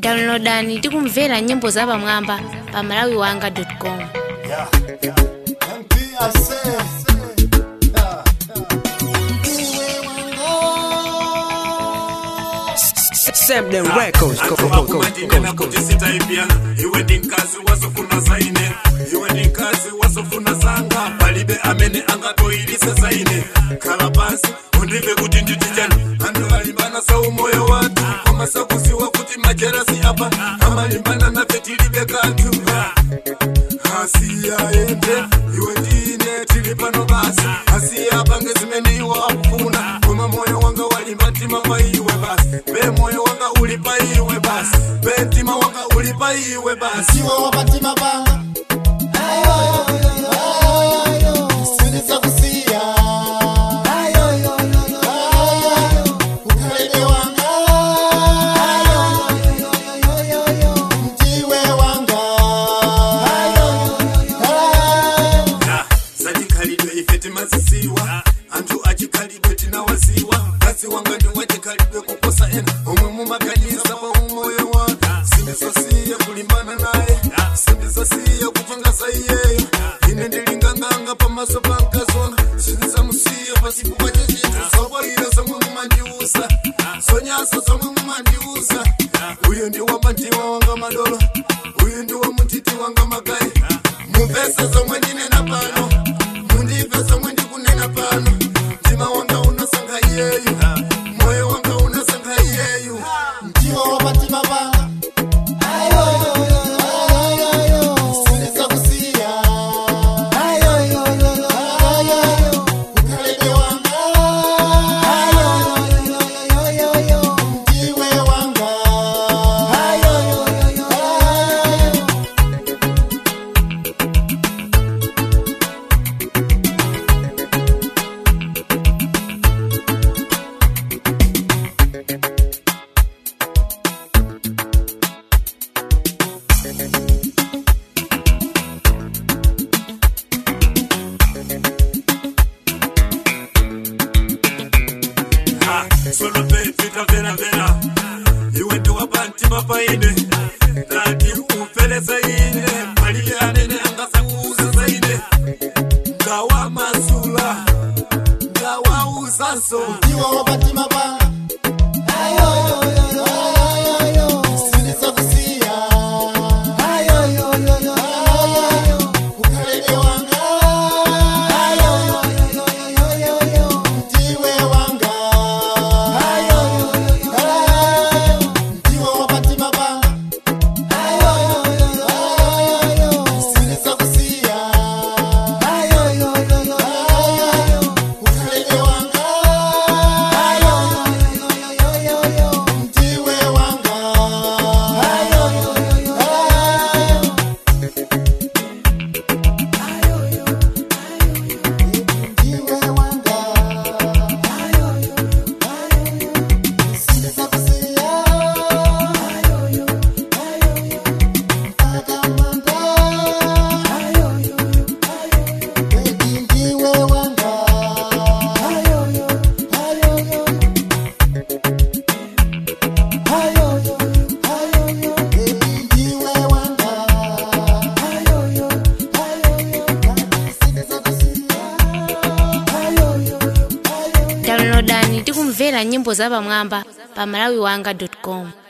downloadani ndi kumvera nyimbo zapamwamba pa malawi wanga com Yeah, yeah. MP, I say, yeah, Sam them records. Go, go, go, go, akumadinena go, kuti sitaipya iwe ndi mkazi wazofuna zaine iwe ndi mkazi wazofuna zanga palibe amene angatoyilise zaine khala pansi undive kuti nditi chani anthu alimbana sa umoyo wathu koma sakuziwa kuti majerasi apa amalimbana nafe tilibe kanthu asiyaende iwe ndine tili pano basi asiyapange zimene iwo akufuna koma moyo wanga walimba mtima pa iwe basi be moyo wanga uli pa iwe basi be mtima wanga uli pa iwe basi Siwa wapatima panga Sinisa kusiya Ukalebe wanga Mtiwe wanga Ya, zachikhalidwe ife timazisiwa anthu achikhalidwe tinawaziwa kazi wanga ndi wachikhalidwe kuposa ena omwe mumaganiza pa umoyo wanga sindizosiya kulimbana naye sindizosiya kupanga za iyeyo ine ndilinganganga pamaso pa mkazi wanga sindizamusiya pasipo pache chinthu zokwalira zomwe mumandiusa zonyansa zomwe mumandiusa uyu ndi wamandiwa wanga madolo uyu ndi wamutiti wanga magayi mumvese zomwe ndinena pano mundive zomwe ndikunena pano mtima wanga unasankha iyeyu moyo wanga unasankha iyeyu Mtiwe wapatima panga Sinisa kusiya Ukalebe wanga Mtiwe wanga Ha, solo pe vita vera vera iwe ndi wapa mtima paine ndati ufele zaine malile anene angasakuuza zaine ngawa masula ngawa uzanso Mtiwe wapatima panga Sinisa kusiya Ukalebe wanga Mtiwe wanga Mtiwe wapatima panga Sinisa kusiya Ukalebe wanga Mtiwe wanga Mtiwe wanga Sinisa kusiya Akamanda Baby mtiwe wanga Baby mtiwe wanga Sinisa kusiya downloadani ndi kumvera nyimbo zapamwamba pa malawi wanga com